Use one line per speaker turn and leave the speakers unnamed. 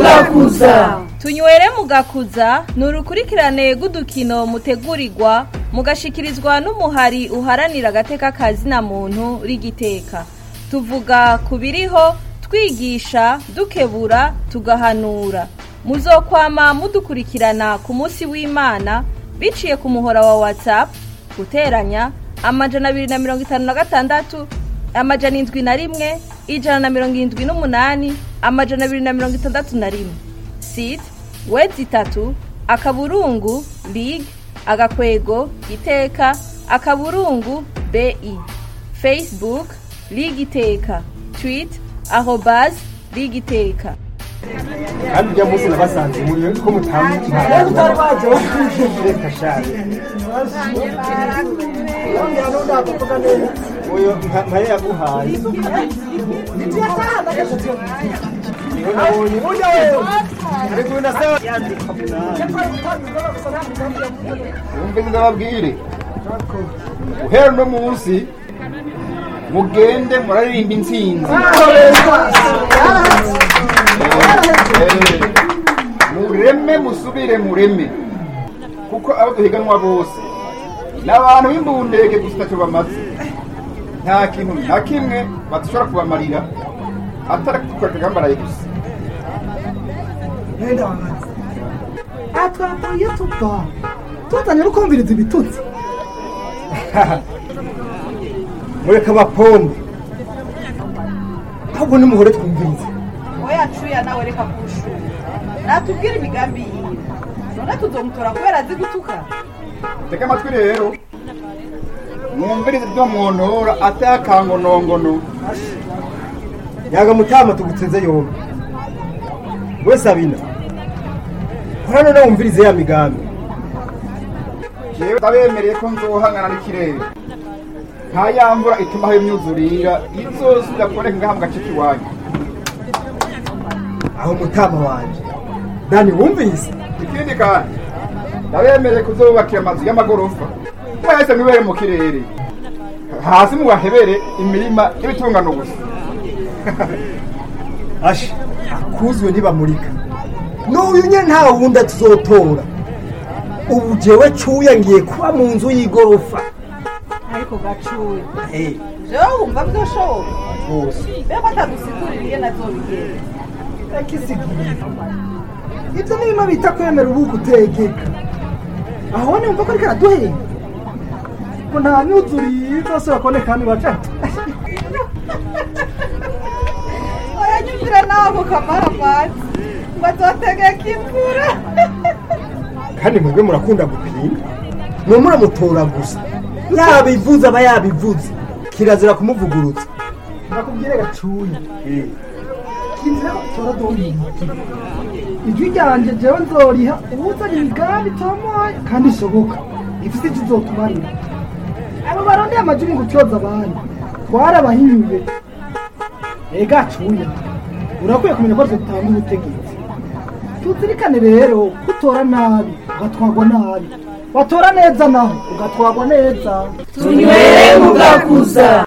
mugakuza
tunywere mugakuza ni urukurikirane rw'udukino mutegurirwa mugashikirizwa n'umuhari uharanira agateka kazina muntu rigiteka tuvuga ku biriho twigisha dukebura tugahanura muzokwama mudukurikirana ku munsi w'imana biciye ku muhora wa whatsapp guteranya amajana abiri na mirongo itanu na gatandatu amajana indwi na rimwe ijana na mirongo irindwi n'umunani amajana abiri na mirongo itandatu na rimwe site wedi itatu akaburungu lig agakwego iteka akaburungu bi facebook lig iteka twit arobas lig iteka
kandi ujya munsi nabasanze muri ko mutamu reka shaje uyu mpaye yaguhaye niho nabonye burya wewe ariko uyu nasawa yandika
wumve ndababwire uhera uno munsi mugende muraririmba intsinzi Eh, mureme musubire mureme kuko abo duhiganwa bose ni abantu b'imbundege gusa ntacyo bamaze nta kintu na kimwe badashobora kubamarira atari kukoreka bambaraye gusa
mwenda wamaze aha twapfuye tuva tuzanye no kumviriza ibitutsi
mureka abapombe ahubwo nimuhore twumvirize
oya cuya nawe reka kushura natubwire imigambi yiwe none tuzomutora kubera azi gutuka
tega amatwi rero mwumvirize ibyo mwontora atakangonongono
yaga mutama tugutsinze yombi we sabina kora none wumvirize ya migambi
jewe ndabemereye ko nzohangana n'ikirere nta ya mvura itumaho imyuzurira izosubira kuboneka ngaha mu gace k'iwanyu
aho mutama wanje dani wumvise
ikindi kandi ndabemereye kuzubakira amazu y'amagorofa mwese mwibere mu kirere hasi mubahebere imirima y'ibitungano gusa
asha akuzuwe ntibamurika n'uyu nye nta wundi tuzotora ubu jewe cuya ngiye kuba mu nzu y'igorofa
ariko gacuye
Eh,
jewe wumva byoshoboka
rwose
mbega atadusigurira iyo nazobigenda
reka isigire ibyo ni bimwe bita kwemera ubu gutegeka aho nimva ko ariko araduhenda ngo nta myuzuriye zose bakaboneka hano iwacu
oya nyumvira nawe ako kamara amazi ngo azotegeka imvura
kandi mwebwe murakunda gupinga mwe muramutora gusa yabivuze aba yabivuze kirazira kumuvugurutsa
ndakubwire gacuye kinzira ko tora dominti ijwi ryanjye jewe nzoriha uwuzanye imigambi itomoye kandi ishoboka ifite icyo izotumarira abo barondeye amajwi ngo utyoza abandi twarabahinyuye ega cuya urakwiye kumenya ko dutanga ubutegetsi tuzirikane rero ko utora nabi ugatwagwa nabi watora neza naho ugatwagwa neza
tunywere mugakuza